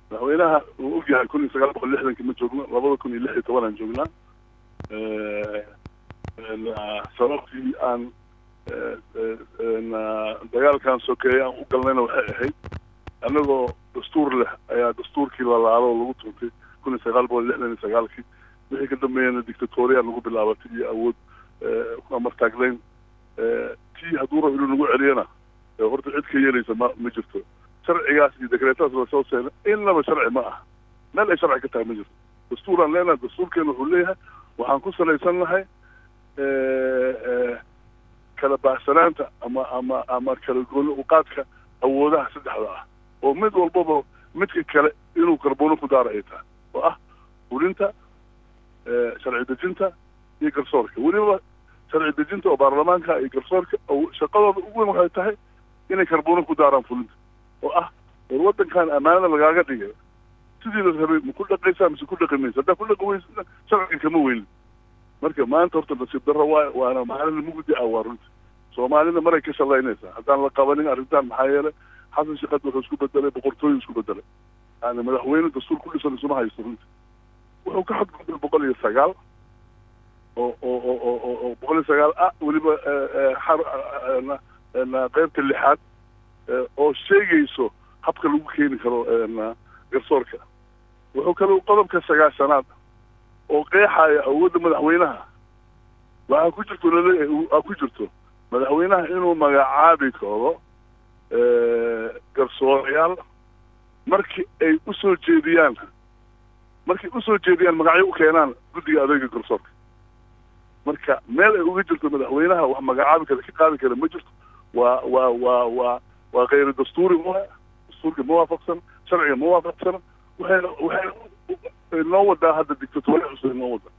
madaxweynaha uu og yahay kun iyo sagaal boqol lixdankii ma joogno labada kun iyo lix iyo tobanaan joognaa sababtii aan dagaalkan sokeeye aan u galnayna waxay ahayd annagoo dastuur leh ayaa dastuurkii lalaalo oo lagu tuntay kun iyo sagaal boqol lixdan iyo sagaalkii wixii ka dambeeyana dictatoriya lagu bilaabatay iyo awood amartaagleyn tii hadduu rabo inuu nagu celiyana horta cid ka yeelaysa ma ma jirto sharcigaas iyo dekreetaas lasoo seena inaba sharci ma aha meel ay sharci ka tahay ma jirto dastuuraan leenahay dastuurkeena wuxuu leeyahay waxaan ku salaysan nahay kala baahsanaanta ama ama ama kala gooni uqaadka awoodaha saddexda ah oo mid walbaba midka kale inuu karbono ku daara ay tahay oo ah fulinta sharci dejinta iyo garsoorka weliba sharci dejinta oo baarlamaanka iyo garsoorka shaqadooda ugu weyn waxay tahay inay karbono ku daaraan fulinta oo ah war waddankan ammaanada lagaaga dhigay sidii la rabay ma ku dhaqaysaa mise ku dhaqi maysa haddaa ku dhaqi weysa sharciga kama weynin marka maanta horta nasiib darro waay waana maalin mugdi ah waa runti soomaalida maray ka shalaynaysaa haddaan la qabanin arrintan maxaa yeelay xasan shaqad wuxuu isku bedelay boqortooyu isku bedelay yani madaxweyne dastuur ku dhisan isuma haysto runti wuxuu ka xadgudbay boqol iyo sagaal oo oo oo oo oo boqol iyo sagaal ah weliba xar qeybta lixaad oo sheegayso habka lagu keeni karo garsoorka wuxuu kale qodobka sagaashanaad oo qeexaya awoodda madaxweynaha waxaa ku jirto laleeyahay aa ku jirto madaxweynaha inuu magacaabi karo garsoorayaal markii ay usoo jeediyaan markay usoo jeediyaan magacyo u keenaan guddiga adeega garsoorka marka meel ay uga jirto madaxweynaha wax magacaabi kara ka qaadi kara ma jirto waa waa waa waa waa kayru dastuuri ma dastuurka ma waafaqsan sharciga ma waafaqsana waxayna waxayna noo wadaa hadda dictatoriya cusub noo wadaa